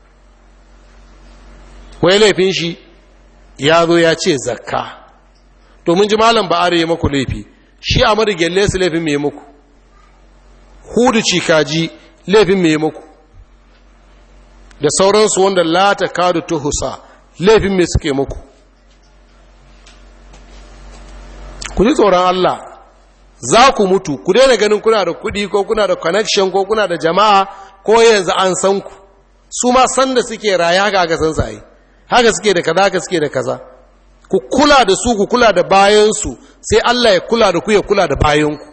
S1: wai laifin shi ya zo ya ce zakka to mun ji malam ba'are ya maku laifi shi a marigelle su laifin mai muku hudu cikaji laifin mai muku da sauransu wanda lata kadu tuhusa laifin mai suke muku ku ji tsoron Allah za ku mutu ku daina ganin kuna da kudi ko kuna da connection ko kuna da jama'a ko yanzu an san ku su ma san da suke raya ga ga san sai haka suke da kaza haka suke da kaza ku kula da su ku kula da bayansu sai Allah ya kula da ku ya kula da bayanku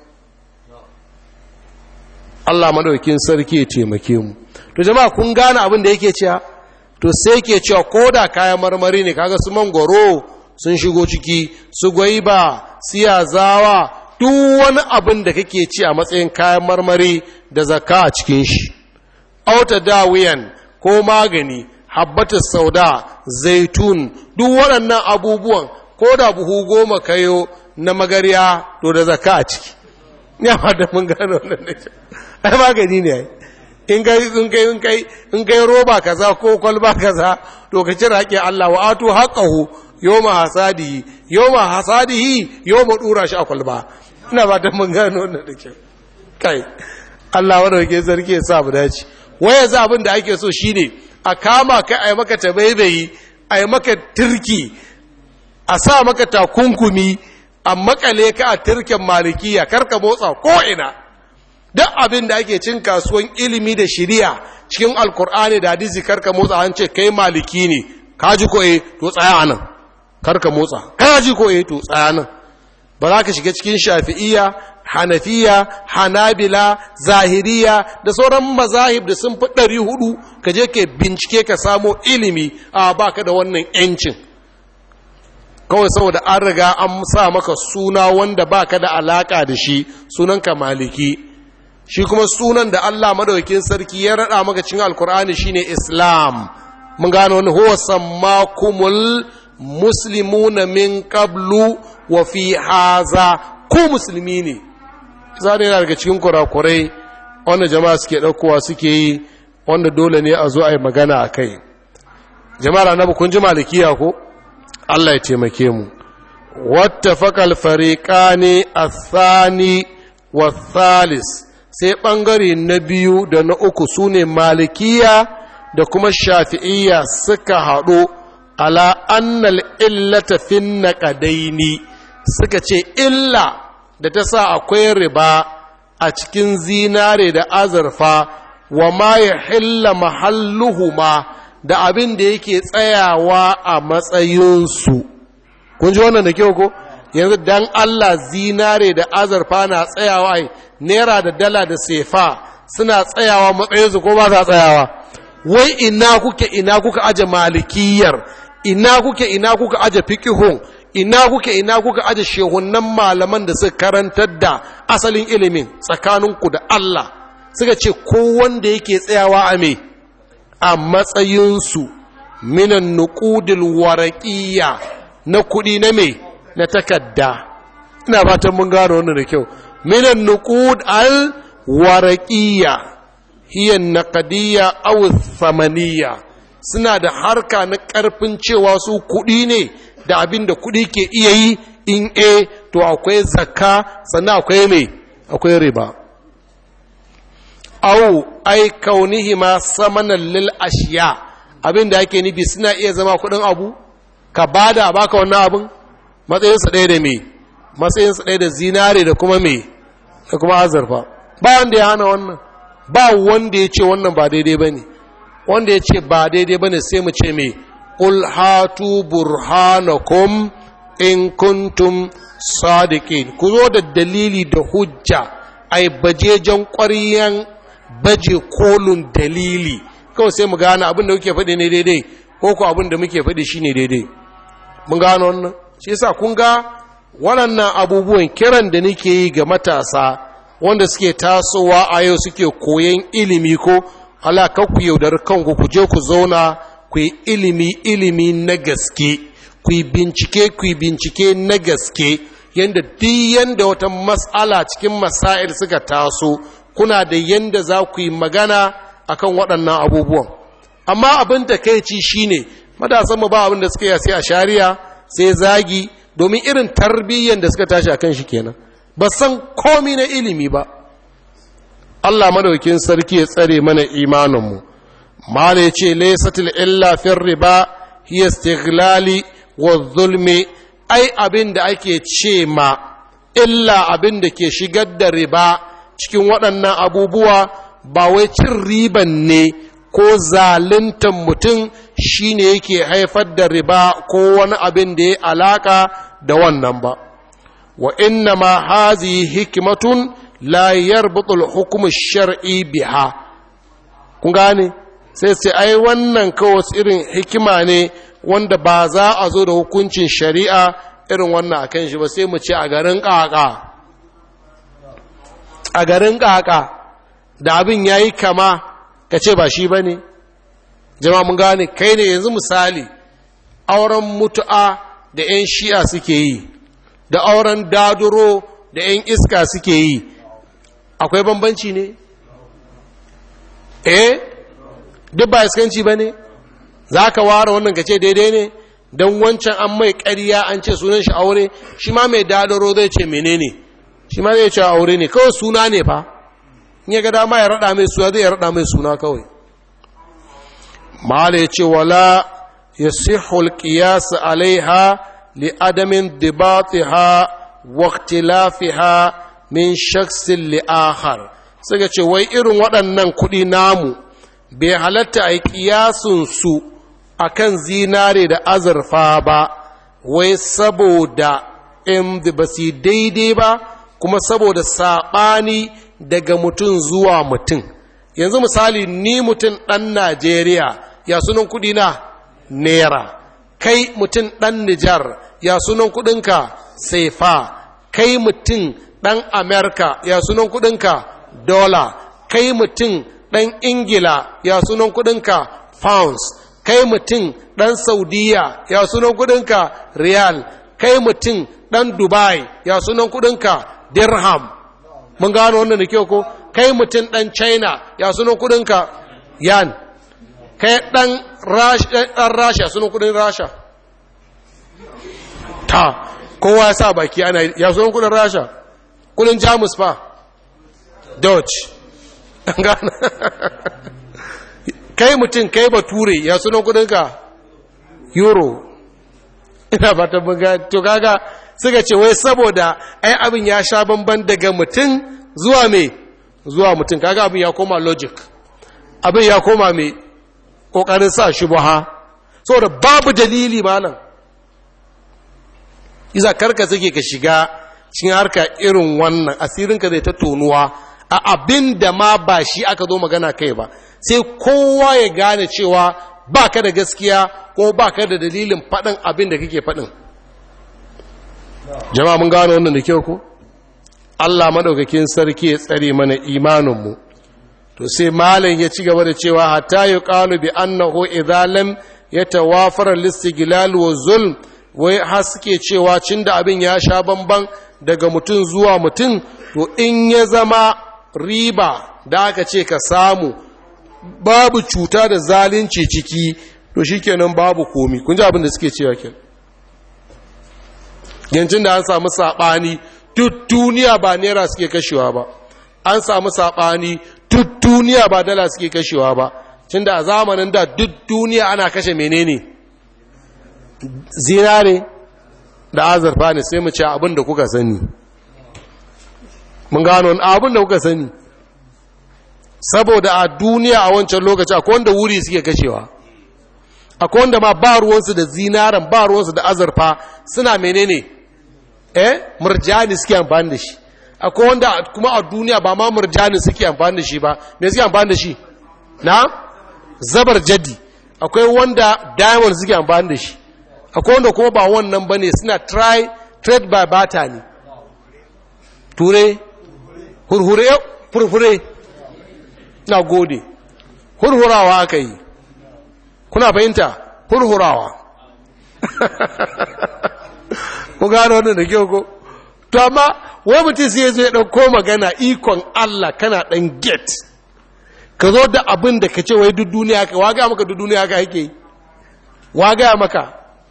S1: Allah madaukin sarki ya taimake mu to jama'a kun gane abin da yake cewa to sai ke cewa koda kayan marmari ne kaga su mangoro sun shigo ciki su gwaiba siyazawa duk wani abin da kake ci a matsayin kayan marmari da zakka a cikin shi auta dawiyan ko magani habbatus sauda zaitun duk waɗannan abubuwan ko da buhu goma kayo na magariya to da zaka a ciki ya da mun gano wannan da ai magani ne in kai in kai in kai in kai roba kaza ko kwalba kaza to ka cira haƙi Allah wa atu haqqahu yawma hasadihi yawma hasadihi yawma dura shi a kwalba ina ba da mun gano wannan da kyau kai Allah wanda ke sarki ya sa mu dace waya za abin da ake so shine a kama ka a yi maka tabaibayi a yi maka turki a sa maka takunkumi a makale ka a turken malikiya karka motsa ko'ina duk abin da ake cin kasuwan ilimi da shiriya cikin alkur'ani da hadisi karka motsa an ce kai maliki ne kaji ko eh to tsaya nan karka motsa kaji ko eh to tsaya nan ba za ka shiga cikin shafi'iyya hanafiya hanabila zahiriya da sauran mazahib da sun fi ɗari hudu ka je ka bincike ka samo ilimi a baka da wannan yancin kawai saboda an riga an sa maka suna wanda baka da alaka da shi sunanka maliki shi kuma sunan da Allah madaukakin sarki ya rada maka cikin alkur'ani shine islam mun gano wani huwa sammakumul muslimuna min qablu wa fi haza ku musulmi ne zane yana daga cikin kurakurai wanda jama'a suke ɗaukowa suke yi wanda dole ne a zo a yi magana a kai jama'ar annabi kun ji malikiya ko Allah ya taimake mu wattafaka alfariqani athani wa thalis sai ɓangare na biyu da na uku su ne malikiya da kuma shafi'iyya suka haɗu ala annal illata fin naƙadaini suka ce illa da ta sa akwai riba a cikin zinare da azurfa wa ma ya hilla mahalluhuma da abin da yake tsayawa a matsayinsu kun ji wannan da kyau ko yanzu dan Allah zinare da azurfa na tsayawa ai naira da dala da sefa suna tsayawa matsayinsu ko ba sa tsayawa wai ina kuke ina kuka aje malikiyar ina kuke ina kuka aje fiqhun ina kuke ina kuka aje shehunan malaman da suka karantar da asalin ilimin tsakaninku da Allah suka ce ko wanda yake tsayawa a me a matsayinsu minan nuqudil waraqiyya na kuɗi na me na takadda ina fatan mun gano wannan da kyau minan nuqud al waraqiyya hiya naqdiyya aw thamaniyya suna da harka na karfin cewa su kuɗi ne da abin da kuɗi ke iya yi in a to akwai zakka sannan akwai me akwai riba au ai kaunihi ma samanan lil ashiya abin da ake nufi suna iya zama kuɗin abu ka bada a baka wannan abin matsayinsa ɗaya da me matsayinsa ɗaya da zinare da kuma me da kuma azurfa ba wanda ya hana wannan ba wanda ya ce wannan ba daidai ba ne wanda ya ce ba daidai ba ne sai mu ce me qul hatu burhanakum in kuntum sadiqin ku zo da dalili da hujja ai bajejen ƙwaryan baje kolun dalili kawai sai mu gane abin da muke faɗi ne daidai ko ko abin da muke faɗi shine daidai mun gano wannan shi yasa kun ga waɗannan abubuwan kiran da nake yi ga matasa wanda suke tasowa a yau suke koyan ilimi ko halaka ku yaudar kanku ku je ku zauna ku yi ilimi ilimi na gaske ku yi bincike ku yi bincike na gaske yadda duk yanda wata matsala cikin masail suka taso kuna da yanda za ku yi magana akan waɗannan abubuwan amma abin da kai ci shine matasan mu ba abin da suka yi sai a shari'a sai zagi domin irin tarbiyyar da suka tashi akan shi kenan ba san komi na ilimi ba Allah madaukin sarki ya tsare mana imaninmu mala yace laysatil illa fir riba hiya istighlali wa zulmi ai abin da ake ce ma illa abin da ke shigar da riba cikin waɗannan abubuwa ba wai cin riban ne ko zaluntan mutum shine yake haifar da riba ko wani abin da ya alaka da wannan ba wa inna ma hazi hikimatun la yarbutu al-hukm shari biha kun gane sai sai ai wannan kawai irin hikima ne wanda ba za a zo da hukuncin shari'a irin wannan akan shi ba sai mu ce a garin kaka a garin kaka da abin yayi kama ka ce ba shi bane jama'a mun gane kai ne yanzu misali auren mutu'a da 'yan shi'a suke yi da auren daduro da 'yan iska suke yi akwai bambanci ne eh duk ba iskanci ba ne za ka ware wannan ka ce daidai ne don wancan an mai ƙarya an ce sunan shi aure shi ma mai daduro zai ce menene shi ma zai ce aure ne kawai suna ne fa in ya ga dama ya raɗa mai suna zai ya raɗa mai suna kawai mala ya ce wala ya sihul qiyas alaiha li adamin dibatiha wa ikhtilafiha min shaksin li akhar suka ce wai irin waɗannan kuɗi namu bai halatta a yi ƙiyasunsu a kan zinare da azurfa ba wai saboda in ba su daidai ba kuma saboda saɓani daga mutum zuwa mutum yanzu misali ni mutum ɗan najeriya ya sunan kuɗi na naira kai mutum ɗan nijar ya sunan kuɗinka saifa kai mutum ɗan amerika ya sunan kuɗinka dola kai mutum ɗan ingila ya sunan kuɗinka pounds kai mutum ɗan saudiya ya sunan kuɗinka riyal kai mutum ɗan dubai ya sunan kuɗinka dirham mun gano wannan da kyau ko kai mutum ɗan china ya sunan kuɗinka yan kai ɗan rasha sunan kuɗin rasha ta kowa ya sa baki ana ya so kudin rasha kudin jamus fa dutch gana kai mutum kai bature ya sunan kudinka euro ina ba ta buga to kaga suka ce wai saboda ai abin ya sha bamban daga mutum zuwa me zuwa mutum kaga abin ya koma logic abin ya koma me kokarin sa shubha saboda babu dalili malam iza karka suke ka shiga cikin harka irin wannan asirinka zai ta tonuwa a abin da ma ba shi aka zo magana kai ba sai kowa ya gane cewa ba ka da gaskiya ko ba ka da dalilin faɗin abin da kake faɗin jama'a mun gano wannan da kyau ko Allah madaukakin sarki ya tsare mana imaninmu to sai malam ya ci gaba da cewa hatta yuqalu bi annahu idza lam yatawafara listighlal wa zulm wai har suke cewa cin da abin ya sha bamban daga mutum zuwa mutum to in ya zama riba da aka ce ka samu babu cuta da zalunci ciki to shikenan babu komi kun ji abin da suke cewa ke yancin da an samu saɓani duk duniya ba naira suke kashewa ba an samu saɓani duk duniya ba dala suke kashewa ba cin da a zamanin da duk duniya ana kashe menene zinare da azurfa ne sai mu ce abin da kuka sani mun gano abin da kuka sani saboda a duniya a wancan lokaci akwai wanda wuri suke kashewa akwai wanda ma ba ruwansu da zinaren ba ruwansu da azurfa suna menene eh murjani suke amfani da shi akwai wanda kuma a duniya ba ma murjani suke amfani da shi ba me suke amfani da shi na zabar jadi akwai wanda diamond suke amfani da shi akwai wanda kuma ba wannan bane suna try trade by barter ne ture hurhure furfure na gode hurhurawa aka yi kuna fahimta hurhurawa ku gano wannan da kyau ko to amma wai mutum sai zo ya ɗauko magana ikon Allah kana ɗan get ka zo da abin da ka ce wai duk duniya ka waga maka duk duniya ka yake waga maka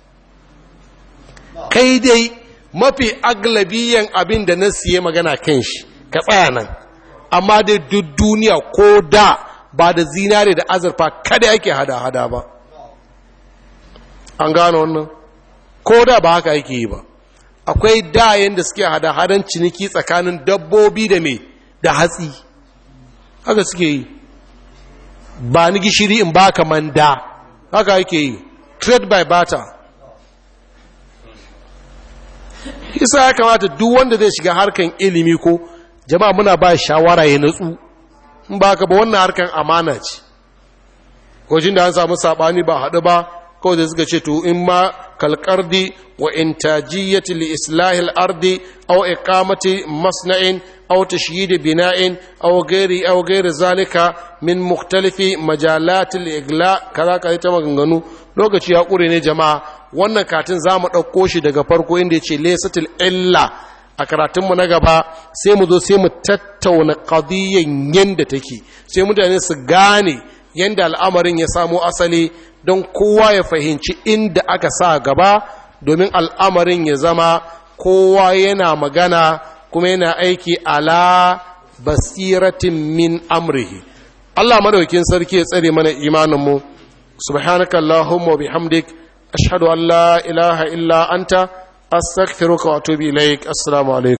S1: kai dai mafi aglabiyan abin da na siye magana kan shi ka tsaya nan amma dai duk duniya ko da ba da zinare da azurfa kada yake hada-hada ba an gano wannan ko da ba haka yake yi ba akwai dayen da suke hada-hadan ciniki tsakanin dabbobi da mai da hatsi haka suke yi ba ni gishiri in ba ka manda haka yake yi trade by barter isa ya kamata duk wanda zai shiga harkan ilimi ko jama'a muna ba shawara ya natsu in ba ka ba wannan harkan amana ce kojin da an samu sabani ba haɗu ba kawai da suka ce to in ma kalkardi wa intajiyyati li islahil ardi aw iqamati masna'in aw tashyid bina'in aw ghairi aw ghairi zalika min mukhtalifi majalat al-igla kaza kaza ta maganganu lokaci ya kure ne jama'a wannan katin zamu dauko shi daga farko inda yace laysatul illa a karatunmu na gaba sai mu zo sai mu tattauna qadiyyan yanda take sai mutane su gane yanda al'amarin ya samo asali don kowa ya fahimci inda aka sa gaba domin al'amarin ya zama kowa yana magana kuma yana aiki ala basiratin min amrihi Allah madaukin sarki ya tsare mana imaninmu subhanaka allahumma bihamdik ashhadu an la ilaha illa anta astaghfiruka wa atubu ilaik assalamu alaikum